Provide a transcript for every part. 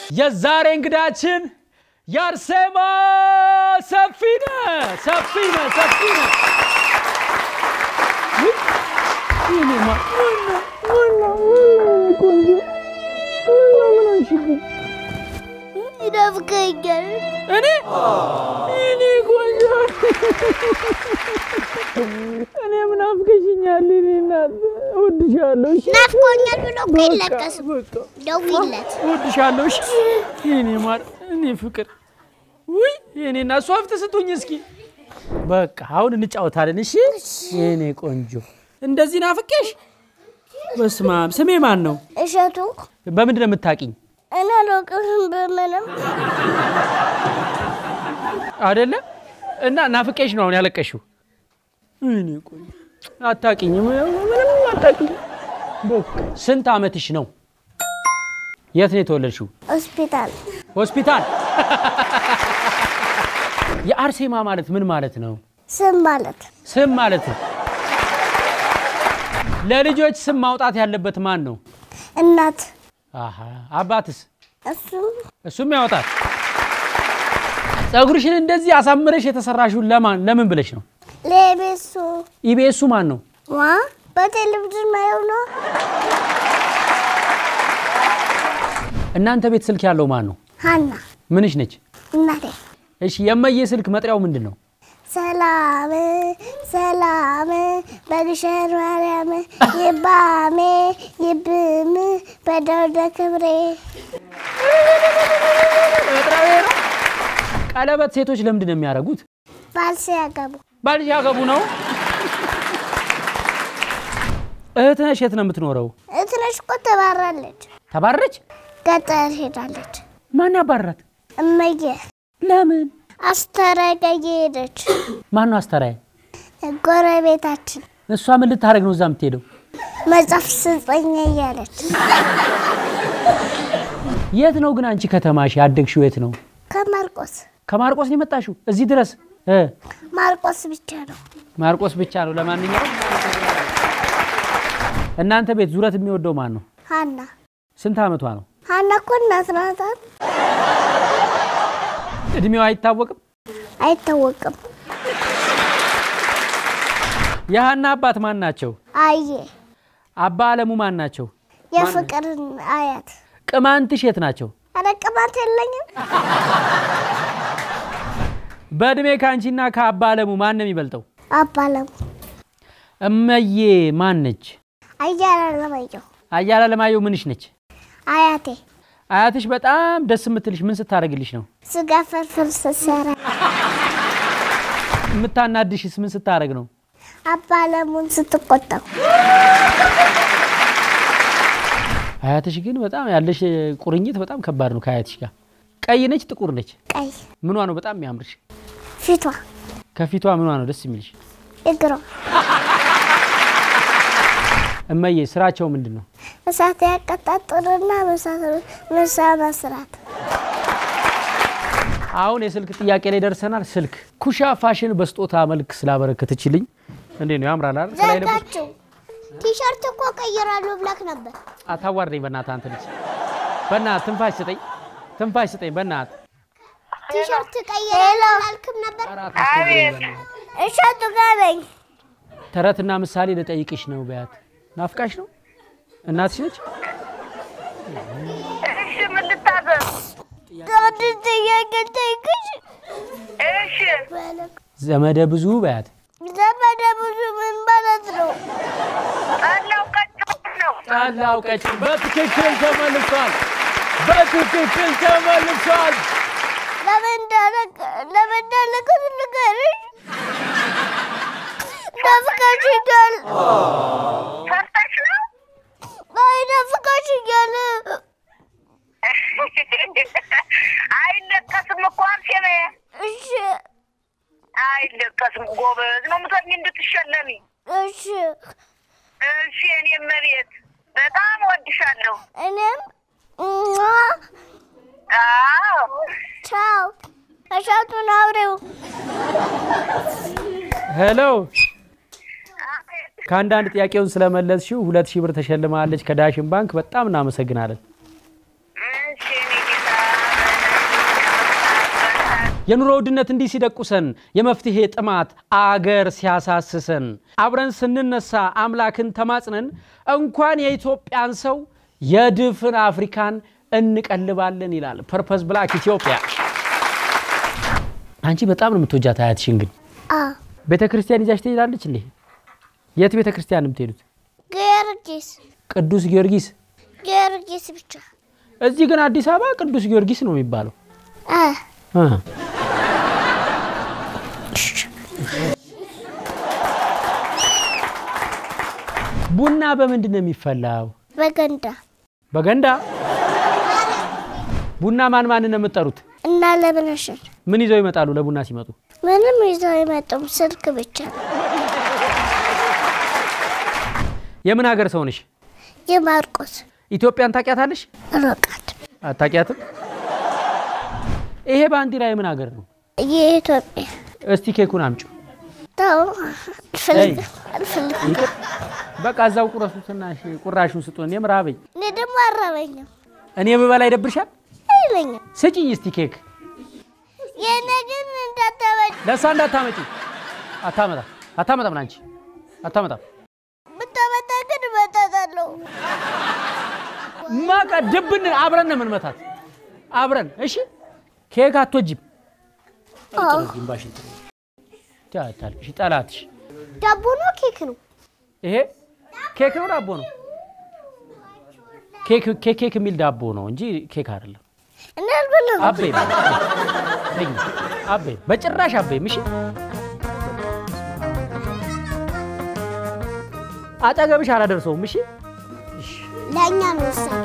የዛሬ እንግዳችን የአርሴማ ሰፊነ ሰፊነ ሰፊነ ይናፍቀኛል። እኔ እኔ ቆንጆ እኔ ምን አፍቀሽኛል? እኔ እናት እወድሻለሁ። እሺ ናፍቆኛል ብሎ እኮ በቃ አይለቀስም። በቃ ደውይለት። እወድሻለሁ። እሺ የኔ ማር፣ እኔ ፍቅር፣ ውይ የኔ እና እሱ ሀብት ስጡኝ እስኪ። በቃ አሁን እንጫወታለን። እሺ የኔ ቆንጆ፣ እንደዚህ ናፍቄሽ። በስመ አብ። ስሜ ማን ነው? እሸቱ በምንድን ነው የምታውቂኝ? እኔ አላውቅህም በምንም አይደለ እና ናፍቄሽ ነው አሁን ያለቀሽው። እኔ ቆንጆ አታውቂኝም፣ ምንም አታውቂኝም። በቃ ስንት አመትሽ ነው? የት ነው የተወለድሽው? ሆስፒታል ሆስፒታል። የአርሴማ ማለት ምን ማለት ነው? ስም ማለት ስም ማለት ነው። ለልጆች ስም ማውጣት ያለበት ማን ነው? እናት አሃ አባትስ? እሱም እሱም ያወጣል። ፀጉርሽን እንደዚህ አሳምረሽ የተሰራሽው ለማን ለምን ብለሽ ነው? ለቤሱ ኢቢኤሱ ማን ነው? ዋ በቴሌቪዥን ማየው ነው። እናንተ ቤት ስልክ ያለው ማን ነው? ሀና ምንሽ ነች? እናቴ እሺ የመየ ስልክ መጥሪያው ምንድን ነው? ሰላም ሰላም በግሸን ማርያም ይባሜ ይብም በደወደ ክብሬ ቀለበት ሴቶች ለምንድን ነው የሚያደርጉት? ባልስ ያገቡ ባል ያገቡ ነው። እህት ነሽ? የት ነው የምትኖረው? እትነሽ እኮ ተባራለች። ተባረች? ገጠር ሄዳለች። ማን ያባራት? እመዬ ለምን? አስተረቀየ ሄደች። ማን ነው አስተራየ? ጎረቤታችን እሷ ምን ልታደርግ ነው እዛ የምትሄደው? መጽሐፍ ስጠኝ እያለች የት ነው ግን አንቺ ከተማሽ ያደግሽው የት ነው? ከማርቆስ ከማርቆስ ነው የመጣሽው እዚህ ድረስ እ ማርቆስ ብቻ ነው። ማርቆስ ብቻ ነው። ለማንኛውም እናንተ ቤት ዙረት የሚወደው ማን ነው? ሀና ስንት አመቷ ነው? ሀና እኮ እናት ናት። እድሜዋ አይታወቅም። አይታወቅም። የሀና አባት ማን ናቸው? አየ አባ አለሙ ማን ናቸው? የፍቅርን አያት ቅማንትሽ የት ናቸው? ኧረ ቅባት የለኝም። በእድሜ ከአንቺና ከአባ አለሙ ማን ነው የሚበልጠው? አባለም እመዬ ማን ነች? አያላ ለማየው አያላ ለማየው ምንሽ ነች? አያቴ አያትሽ በጣም ደስ የምትልሽ ምን ስታደርግልሽ ነው? ስጋ ፍርፍር ስትሰራ የምታናድሽስ ምን ስታደርግ ነው? አባለሙን ስትቆጣው አያትሽ ግን በጣም ያለሽ ቁርኝት በጣም ከባድ ነው ከአያትሽ ጋር። ቀይ ነች ጥቁር ነች? ቀይ ምኗ ነው በጣም የሚያምርሽ? ፊቷ ከፊቷ ምኗ ነው ደስ የሚልሽ? እግሯ እመዬ ስራቸው ምንድን ነው? እሳት ያቀጣጥልና ምሳ መስራት አሁን የስልክ ጥያቄ ላይ ደርሰናል። ስልክ ኩሻ ፋሽን በስጦታ መልክ ስላበረከተችልኝ እንዴ ነው ያምራል አይደል? ከላይ ለብስ ዘጋችው። ቲሸርት እኮ ቀይራለሁ ብላክ ነበር። አታዋርደኝ በእናትህ አንተ ልጅ በእናትህ ትንፋሽ ስጠኝ፣ ትንፋሽ ስጠኝ በእናትህ ቲሸርት ቀይራለሁ አላልክም ነበር? ኧረ አታስቸግረኝ በእናትህ። እሸቱ ጋር ነኝ። ተረትና ምሳሌ ልጠይቅሽ ነው በያት። ናፍቃሽ ነው? እናትሽ ነች? እሺ ምን ልታዘዝ? አንድ ጥያቄ ጠይቅሽ። እሺ ዘመደ ብዙ በያት። ዘመደ ብዙ ምን ማለት ነው? ጠላው ቀጭ ነው። ጠላው ቀጭን በትክክል ተመልሷል። በትክክል ተመልሷል። ለምን እንዳለቀ ለምን እንዳለቀ ንገሪኝ። ናፍቀሽኛል። ፈርተሽ ነው? አይ ናፍቀሽኛል። አይለቀስም እኮ አንሴ እሺ አይለቀስም። ጎበዝ ነው ምሰኝ እንድትሸለሚ። እሺ እሺ እኔ መቤት በጣም ወድሻለሁ። እኔም እሟ አዎ ቻው። እሸቱን አውሬው ሄሎ ከአንዳንድ ጥያቄውን ስለመለስሽው ሁለት ሺህ ብር ተሸልማለች ከዳሽን ባንክ። በጣም እናመሰግናለን። እሺ እኔ ጌታ የኑሮ ውድነት እንዲህ ሲደቁሰን፣ የመፍትሄ ጥማት አገር ሲያሳስሰን፣ አብረን ስንነሳ አምላክን ተማጽነን እንኳን የኢትዮጵያን ሰው የድፍን አፍሪካን እንቀልባለን ይላል ፐርፐስ ብላክ ኢትዮጵያ። አንቺ በጣም ነው የምትወጃት አያትሽን ግን አዎ ቤተ ክርስቲያን ይዛሽ ትሄዳለች እንዴ? የት ቤተ ክርስቲያን ነው የምትሄዱት? ጊዮርጊስ ቅዱስ ጊዮርጊስ። ጊዮርጊስ ብቻ እዚህ ግን አዲስ አበባ ቅዱስ ጊዮርጊስ ነው የሚባለው። አ እ። ቡና በምንድን ነው የሚፈላው? በገንዳ በገንዳ። ቡና ማን ማን ነው የምትጠሩት? እና ለብነሽን ምን ይዘው ይመጣሉ ለቡና ሲመጡ? ምንም ይዘው አይመጡም። ስልክ ብቻ የምን ሀገር ሰው ነሽ? የማርቆስ ኢትዮጵያን ታውቂያታለሽ? ሮቃት አታውቂያትም? ይሄ ባንዲራ የምን ሀገር ነው? የኢትዮጵያ እስቲ ኬኩን አምጪው። ተው አልፈልግም አልፈልግም። ይቅር በቃ እዛው ቁረሱትና እሺ፣ ቁራሹን ስጡን። የምር አበኝ እኔ ደግሞ አረበኝም እኔ ብበላ ይደብርሻል? አይለኝም። ስጪኝ እስቲ ኬክ። የእኔ ግን እንዳታበጭ ለእሷ እንዳታመጪ። አታመጣም አታመጣም፣ አንቺ አታመጣም። ብታመጣ ግን እመጣታለሁ። ማቃ ድብን አብረን ነው የምንመታት አብረን። እሺ ኬክ አትወጂም? አዎ ግንባሽን ታታልሽ ጠላትሽ። ዳቦ ነው ኬክ ነው? ይሄ ኬክ ነው ዳቦ ነው? ኬክ ኬክ ኬክ የሚል ዳቦ ነው እንጂ ኬክ አይደለም። እኔ አልበላም። አቤ ተኝ አቤ በጭራሽ አቤ ምሽ አጠገብሽ አላደርሰውም። እሺ ለእኛ ነው ወሳኝ።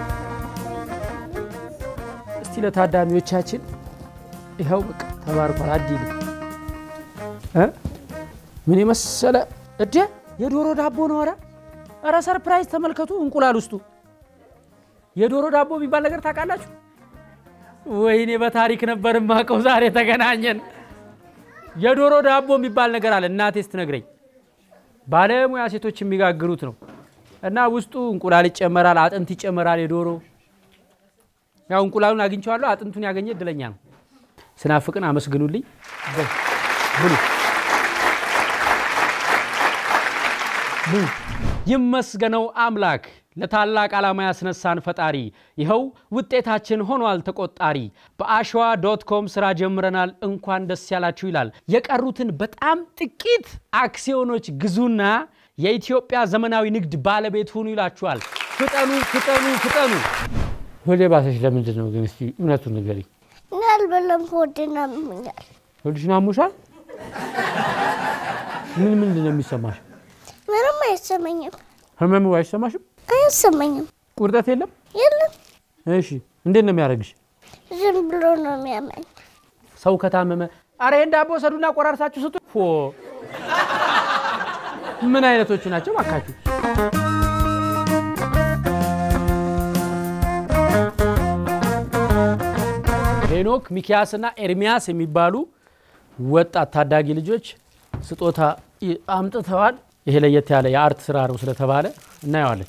እስቲ ለታዳሚዎቻችን ይኸው በቃ ተባርኳል። አዲል እ ምን የመሰለ እደ የዶሮ ዳቦ ነው። ኧረ ኧረ ሰርፕራይዝ ተመልከቱ። እንቁላል ውስጡ የዶሮ ዳቦ የሚባል ነገር ታውቃላችሁ? ወይኔ በታሪክ ነበር የማውቀው። ዛሬ ተገናኘን። የዶሮ ዳቦ የሚባል ነገር አለ። እናቴ ስትነግረኝ ባለሙያ ሴቶች የሚጋግሩት ነው እና ውስጡ እንቁላል ይጨመራል፣ አጥንት ይጨመራል። የዶሮ ያው እንቁላሉን አግኝቼዋለሁ። አጥንቱን ያገኘ እድለኛ ነው። ስናፍቅን አመስግኑልኝ። በል፣ ብሉ ብሉ። ይመስገነው አምላክ ለታላቅ ዓላማ ያስነሳን ፈጣሪ፣ ይኸው ውጤታችን ሆኗል ተቆጣሪ። በአሸዋ ዶት ኮም ስራ ጀምረናል፣ እንኳን ደስ ያላችሁ ይላል። የቀሩትን በጣም ጥቂት አክሲዮኖች ግዙና የኢትዮጵያ ዘመናዊ ንግድ ባለቤት ሁኑ ይላችኋል። ፍጠኑ ፍጠኑ ፍጠኑ። ወደ ባሰሽ ለምንድን ነው ግን? እስቲ እውነቱን ንገሪኝ። እኔ አልበላም። ሆዴን አሞኛል። ወልድሽን አሞሻል? ምን ምንድን ነው የሚሰማሽ? ምንም አይሰማኝም። ህመሙ አይሰማሽም? አይሰማኝም። ቁርጠት የለም? የለም እሺ፣ እንዴት ነው የሚያደርግሽ? ዝም ብሎ ነው የሚያመኝ። ሰው ከታመመ አረ ይሄን ዳቦ ሰዱና ቆራርሳችሁ ስጡ። ፎ ምን አይነቶቹ ናቸው ባካችሁ? ሄኖክ ሚኪያስና ኤርሚያስ የሚባሉ ወጣት ታዳጊ ልጆች ስጦታ ይ- አምጥተዋል። ይሄ ለየት ያለ የአርት ስራ ነው ስለተባለ እናየዋለን።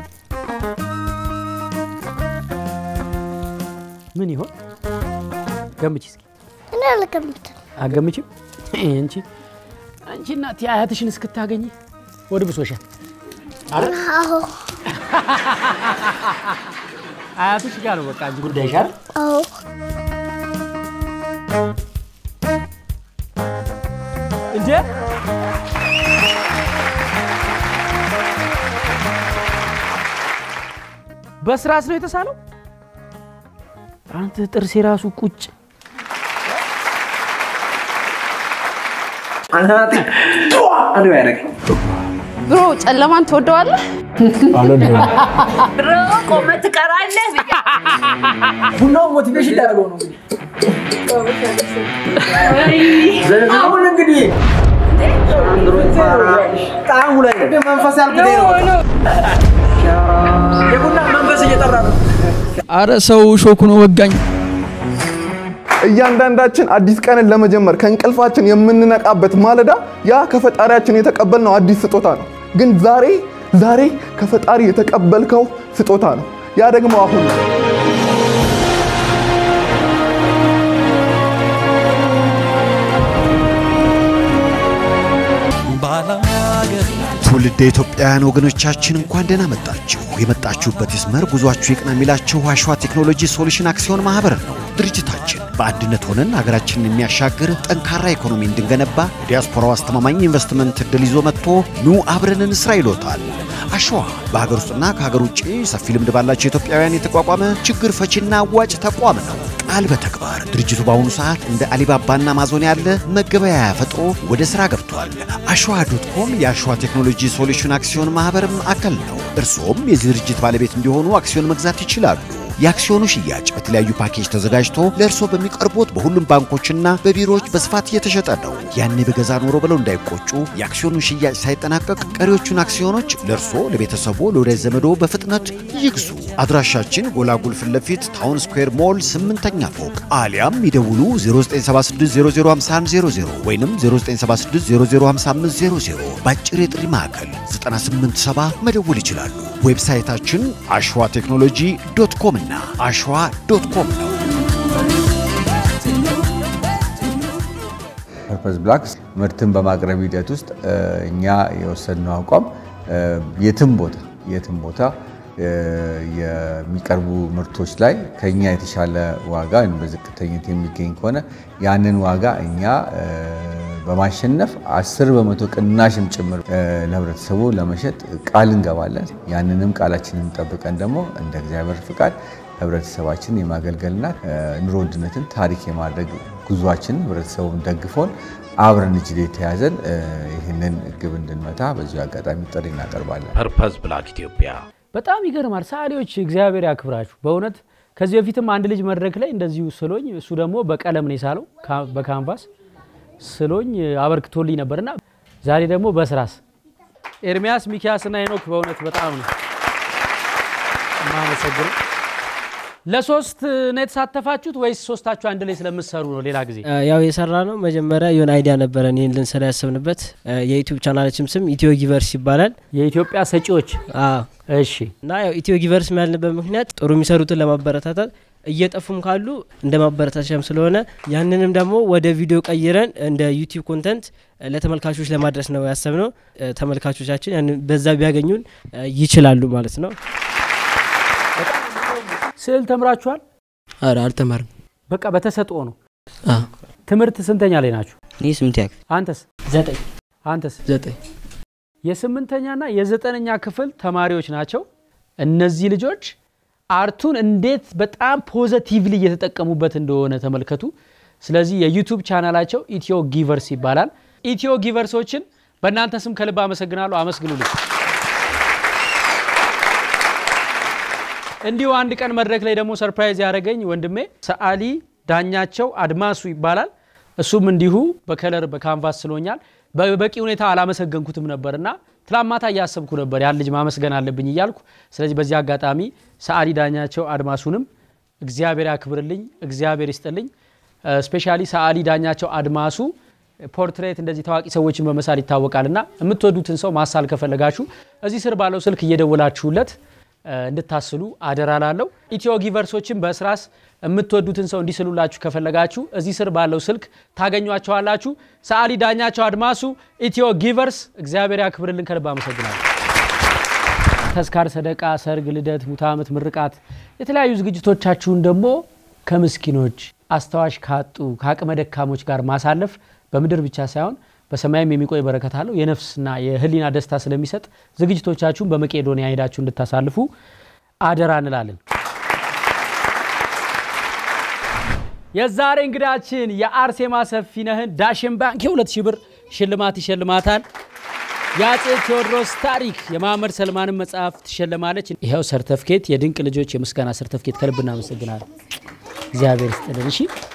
ምን ይሆን ገምቺ እስኪ። እኔ አልገምትም። አገምችም አንቺ አንቺ እናት አያትሽን እስክታገኝ ወደ ብሶሻል። አዎ አያትሽ ጋር ነው በቃ እንጂ ጉዳይሽ አይደል? አዎ እንዴ በስራስ ነው የተሳለው? አንተ ጥርሴ ራሱ ቁጭ ብሮ ጨለማን ትወደዋለህ? ድሮ ቆመ ትቀራለህ ብዬ ቡናው ሞቲቬሽን ሊያደርገው ነው። አሁን እንግዲህ ጣዕሙ ላይ መንፈስ ያልኩት ይሄ ነው። የቡና መንፈስ እየጠራ ነው። አረ ሰው ሾኩ ነው ወጋኝ። እያንዳንዳችን አዲስ ቀንን ለመጀመር ከእንቅልፋችን የምንነቃበት ማለዳ ያ ከፈጣሪያችን የተቀበልነው አዲስ ስጦታ ነው። ግን ዛሬ ዛሬ ከፈጣሪ የተቀበልከው ስጦታ ነው። ያ ደግሞ አሁን ነው። ውድ የኢትዮጵያውያን ወገኖቻችን እንኳን ደህና መጣችሁ። የመጣችሁበት ይስመር፣ ጉዟችሁ ይቅና የሚላችሁ አሸዋ ቴክኖሎጂ ሶሉሽን አክሲዮን ማህበር ነው። ድርጅታችን በአንድነት ሆነን ሀገራችንን የሚያሻግር ጠንካራ ኢኮኖሚ እንድንገነባ የዲያስፖራው አስተማማኝ ኢንቨስትመንት እድል ይዞ መጥቶ ኑ አብረን እንስራ ይሎታል። አሸዋ በሀገር ውስጥና ከሀገር ውጭ ሰፊ ልምድ ባላቸው ኢትዮጵያውያን የተቋቋመ ችግር ፈቺና አዋጭ ተቋም ነው። ቃል በተግባር ድርጅቱ በአሁኑ ሰዓት እንደ አሊባባና አማዞን ያለ መገበያያ ፈጥሮ ወደ ሥራ ገብቷል። አሸዋ ዶት ኮም የአሸዋ ቴክኖሎጂ ሶሉሽን አክሲዮን ማኅበርም አካል ነው። እርስዎም የዚህ ድርጅት ባለቤት እንዲሆኑ አክሲዮን መግዛት ይችላሉ። የአክሲዮኑ ሽያጭ በተለያዩ ፓኬጅ ተዘጋጅቶ ለእርስዎ በሚቀርቡት በሁሉም ባንኮችና በቢሮዎች በስፋት እየተሸጠ ነው። ያኔ በገዛ ኖሮ ብለው እንዳይቆጩ፣ የአክሲዮኑን ሽያጭ ሳይጠናቀቅ ቀሪዎቹን አክሲዮኖች ለእርስዎ፣ ለቤተሰቦ፣ ለወዳጅ ዘመዶ በፍጥነት ይግዙ። አድራሻችን ጎላጉል ፊት ለፊት ታውን ስኩዌር ሞል ስምንተኛ ፎቅ አሊያም ይደውሉ 0976005100 ወይም 0976005500 በአጭር የጥሪ ማዕከል 987 መደወል ይችላሉ። ዌብሳይታችን አሸዋ ቴክኖሎጂ ዶት ኮም እና አሸዋ ዶት ኮም ነው። ፐርፐስ ብላክስ ምርትን በማቅረብ ሂደት ውስጥ እኛ የወሰድነው አቋም የትም ቦታ የትም ቦታ የሚቀርቡ ምርቶች ላይ ከኛ የተሻለ ዋጋ ወይም በዝቅተኝነት የሚገኝ ከሆነ ያንን ዋጋ እኛ በማሸነፍ አስር በመቶ ቅናሽም ጭምር ለህብረተሰቡ ለመሸጥ ቃል እንገባለን። ያንንም ቃላችንን ጠብቀን ደግሞ እንደ እግዚአብሔር ፍቃድ ህብረተሰባችን የማገልገልና ኑሮ ውድነትን ታሪክ የማድረግ ጉዟችን ህብረተሰቡን ደግፎን አብረን እጅ ላይ ተያዘን ይህንን ግብ እንድንመታ በዚሁ አጋጣሚ ጥሪ እናቀርባለን። ፐርፐስ ብላክ ኢትዮጵያ በጣም ይገርማል። ሰዓሊዎች እግዚአብሔር ያክብራችሁ በእውነት ከዚህ በፊትም አንድ ልጅ መድረክ ላይ እንደዚሁ ስሎኝ፣ እሱ ደግሞ በቀለም ነው የሳለው በካንቫስ ስሎኝ አበርክቶልኝ ነበርና ዛሬ ደግሞ በስራስ ኤርሚያስ ሚኪያስና ሄኖክ በእውነት በጣም ነው የማመሰግነው። ለሶስት ነው የተሳተፋችሁት ወይስ ሶስታችሁ አንድ ላይ ስለምትሰሩ ነው? ሌላ ጊዜ ያው የሰራ ነው። መጀመሪያ የሆነ አይዲያ ነበረን ይህን ልንሰራ ያሰብንበት። የዩቲዩብ ቻናላችን ስም ኢትዮ ጊቨርስ ይባላል። የኢትዮጵያ ሰጪዎች እሺ። እና ያው ኢትዮ ጊቨርስ ያልንበት ምክንያት ጥሩ የሚሰሩትን ለማበረታታት እየጠፉም ካሉ እንደ ማበረታቻም ስለሆነ ያንንም ደግሞ ወደ ቪዲዮ ቀይረን እንደ ዩቲዩብ ኮንተንት ለተመልካቾች ለማድረስ ነው ያሰብነው። ተመልካቾቻችን ያንን በዛ ቢያገኙን ይችላሉ ማለት ነው። ስዕል ተምራችኋል? አረ አልተማርም። በቃ በተሰጥኦ ነው። ትምህርት ስንተኛ ላይ ናችሁ? እኔ ስምንተኛ ክፍል። አንተስ? ዘጠኝ አንተስ? ዘጠኝ የስምንተኛና የዘጠነኛ ክፍል ተማሪዎች ናቸው። እነዚህ ልጆች አርቱን እንዴት በጣም ፖዘቲቭሊ እየተጠቀሙበት እንደሆነ ተመልከቱ። ስለዚህ የዩቱብ ቻናላቸው ኢትዮ ጊቨርስ ይባላል። ኢትዮ ጊቨርሶችን በእናንተ ስም ከልብ አመሰግናለሁ። አመስግኑልኝ። እንዲሁ አንድ ቀን መድረክ ላይ ደግሞ ሰርፕራይዝ ያደረገኝ ወንድሜ ሰዓሊ ዳኛቸው አድማሱ ይባላል። እሱም እንዲሁ በከለር በካንቫስ ስሎኛል። በበቂ ሁኔታ አላመሰገንኩትም ነበርና ትላንት ማታ እያሰብኩ ነበር ያን ልጅ ማመስገን አለብኝ እያልኩ። ስለዚህ በዚህ አጋጣሚ ሰዓሊ ዳኛቸው አድማሱንም እግዚአብሔር ያክብርልኝ፣ እግዚአብሔር ይስጥልኝ። ስፔሻሊ ሰዓሊ ዳኛቸው አድማሱ ፖርትሬት እንደዚህ ታዋቂ ሰዎችን በመሳል ይታወቃልና የምትወዱትን ሰው ማሳል ከፈለጋችሁ እዚህ ስር ባለው ስልክ እየደወላችሁለት እንድታስሉ አደራ ላለው። ኢትዮ ጊቨርሶችን በስራስ የምትወዱትን ሰው እንዲስሉላችሁ ከፈለጋችሁ እዚህ ስር ባለው ስልክ ታገኟቸዋላችሁ። ሰዓሊ ዳኛቸው አድማሱ፣ ኢትዮ ጊቨርስ። እግዚአብሔር ያክብርልን። ከልብ አመሰግናለሁ። ተስካር፣ ሰደቃ፣ ሰርግ፣ ልደት፣ ሙት ዓመት፣ ምርቃት፣ የተለያዩ ዝግጅቶቻችሁን ደግሞ ከምስኪኖች አስታዋሽ ካጡ ከአቅመ ደካሞች ጋር ማሳለፍ በምድር ብቻ ሳይሆን በሰማይም የሚቆይ በረከት አለው። የነፍስና የህሊና ደስታ ስለሚሰጥ ዝግጅቶቻችሁን በመቄዶንያ ሄዳችሁ እንድታሳልፉ አደራ እንላለን። የዛሬ እንግዳችን የአርሴማ ሰፊነህን ዳሽን ባንክ የሁለት ሺህ ብር ሽልማት ይሸልማታል። የአፄ ቴዎድሮስ ታሪክ የማህመድ ሰልማንን መጽሐፍ ትሸለማለች። ይኸው ሰርተፍኬት፣ የድንቅ ልጆች የምስጋና ሰርተፍኬት ከልብ እናመሰግናለን። እግዚአብሔር ይስጥልን። እሺ